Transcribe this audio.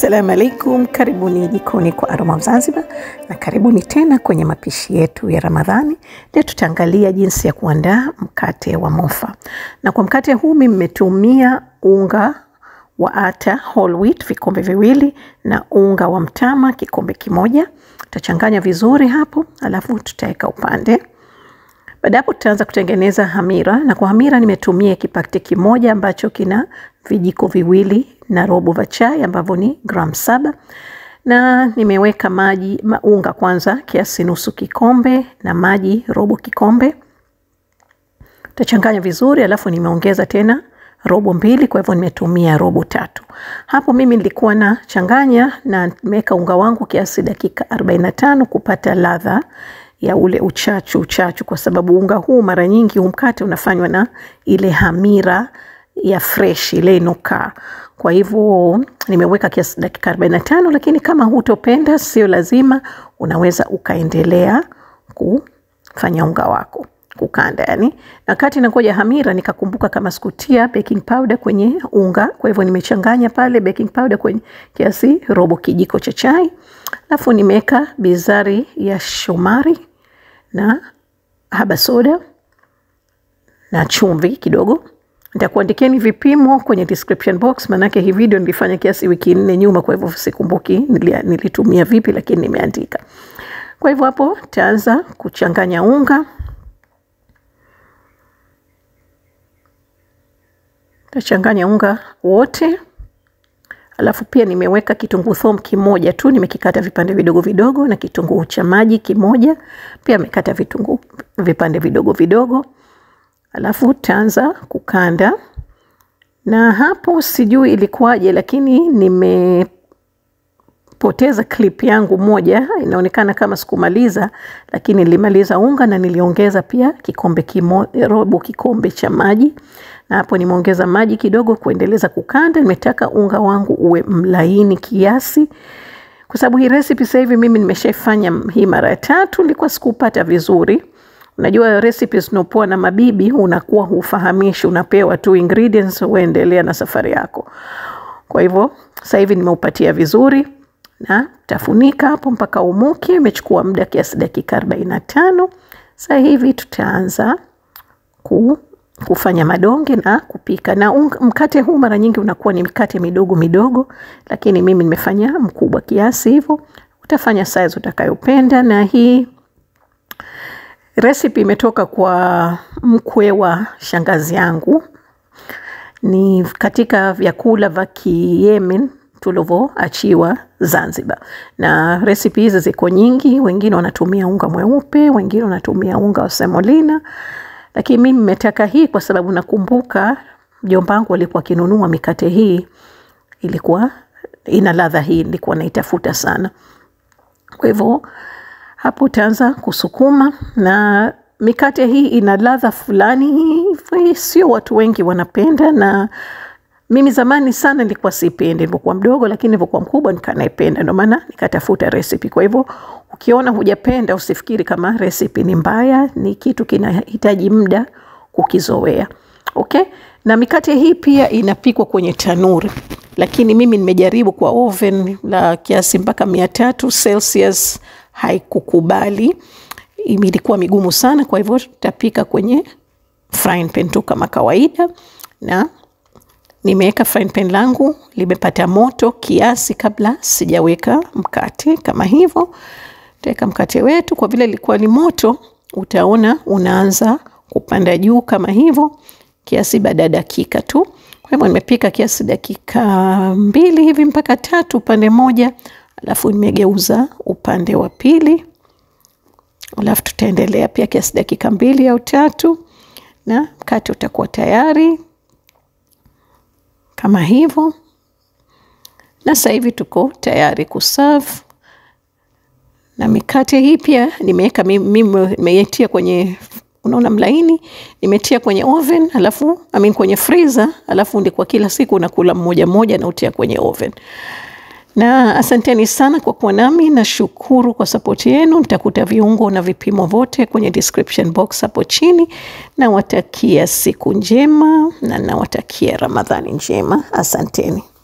Assalamu alaikum, karibuni jikoni kwa Aroma of Zanzibar na karibuni tena kwenye mapishi yetu ya Ramadhani. Leo tutaangalia jinsi ya kuandaa mkate wa mofa, na kwa mkate huu mimi nimetumia unga wa ata whole wheat vikombe viwili na unga wa mtama kikombe kimoja. Tutachanganya vizuri hapo, alafu tutaweka upande baada hapo tutaanza kutengeneza hamira, na kwa hamira nimetumia kipakti kimoja ambacho kina vijiko viwili na robo vya chai ambavyo ni gram saba, na nimeweka maji maunga kwanza kiasi nusu kikombe na maji robo kikombe. Tutachanganya vizuri, alafu nimeongeza tena robo mbili, kwa hivyo nimetumia robo tatu. Hapo mimi nilikuwa na changanya na nimeweka unga wangu kiasi dakika 45 kupata ladha ya ule uchachu uchachu, kwa sababu unga huu mara nyingi huu mkate unafanywa na ile hamira ya fresh ile inokaa. Kwa hivyo nimeweka kiasi dakika 45, lakini kama hutopenda sio lazima, unaweza ukaendelea kufanya unga wako kukanda yani. Na kati nangoja hamira nikakumbuka kama sikutia baking powder kwenye unga, kwa hivyo nimechanganya pale baking powder kwenye kiasi robo kijiko cha chai, alafu nimeweka bizari ya shomari na haba soda na chumvi kidogo. Nitakuandikieni vipimo kwenye description box, maanake hii video nilifanya kiasi wiki nne nyuma, kwa hivyo sikumbuki nilitumia vipi, lakini nimeandika. Kwa hivyo hapo taanza kuchanganya unga Tachanganya unga wote, alafu pia nimeweka kitunguu thomu kimoja tu, nimekikata vipande vidogo vidogo, na kitunguu cha maji kimoja pia amekata vitunguu vipande vidogo vidogo, alafu taanza kukanda. Na hapo sijui ilikuwaje, lakini nimepoteza clip yangu moja, inaonekana kama sikumaliza, lakini nilimaliza unga na niliongeza pia kikombe kimoja, robo kikombe cha maji na hapo nimeongeza maji kidogo kuendeleza kukanda. Nimetaka unga wangu uwe mlaini kiasi, kwa sababu hii recipe sasa hivi mimi nimeshafanya hii mara ya tatu, nilikuwa sikupata vizuri. Unajua recipes unapoa na mabibi unakuwa hufahamishi, unapewa tu ingredients, uendelea na safari yako. Kwa hivyo sasa hivi nimeupatia vizuri na tafunika hapo mpaka umuke. Imechukua muda kiasi dakika 45. Sasa hivi tutaanza ku kufanya madonge na kupika. Na un, mkate huu mara nyingi unakuwa ni mkate midogo midogo, lakini mimi nimefanya mkubwa kiasi hivyo. Utafanya size utakayopenda, na hii recipe imetoka kwa mkwe wa shangazi yangu, ni katika vyakula vya Kiyemen tulivyoachiwa Zanzibar, na recipe hizi ziko nyingi. Wengine wanatumia unga mweupe, wengine wanatumia unga wa semolina lakini mimi nimetaka hii kwa sababu nakumbuka mjomba wangu alikuwa akinunua mikate hii, ilikuwa ina ladha hii, nilikuwa naitafuta sana. Kwa hivyo hapo utaanza kusukuma, na mikate hii ina ladha fulani hivi, sio watu wengi wanapenda, na mimi zamani sana nilikuwa sipendi nilipokuwa mdogo, lakini nilipokuwa mkubwa nikanaipenda, ndio maana nikatafuta recipe. Kwa hivyo ukiona hujapenda usifikiri kama recipe ni mbaya, ni kitu kinahitaji muda kukizoea. Okay? Na mikate hii pia inapikwa kwenye tanuri, lakini mimi nimejaribu kwa oven la kiasi mpaka mia tatu Celsius, haikukubali, ilikuwa migumu sana. Kwa hivyo tutapika kwenye frying pan tu kama kawaida, na nimeweka frying pan langu limepata moto kiasi kabla sijaweka mkate kama hivyo. Tutaweka mkate wetu, kwa vile ilikuwa ni moto, utaona unaanza kupanda juu kama hivyo kiasi baada ya dakika tu. Kwa hivyo nimepika kiasi dakika mbili hivi mpaka tatu upande moja, alafu nimegeuza upande wa pili, alafu tutaendelea pia kiasi dakika mbili au tatu, na mkate utakuwa tayari kama hivyo. Na sasa hivi tuko tayari kuserve na mikate hii pia nimeweka mimi nimeitia kwenye unaona mlaini, nimetia kwenye oven alafu I mean kwenye freezer, alafu ndikwa kila siku nakula mmoja mmoja na utia kwenye oven. Na asanteni sana kwa kuwa nami, nashukuru kwa sapoti yenu. Nitakuta viungo na vipimo vyote kwenye description box hapo chini. Nawatakia siku njema na nawatakia Ramadhani njema. Asanteni.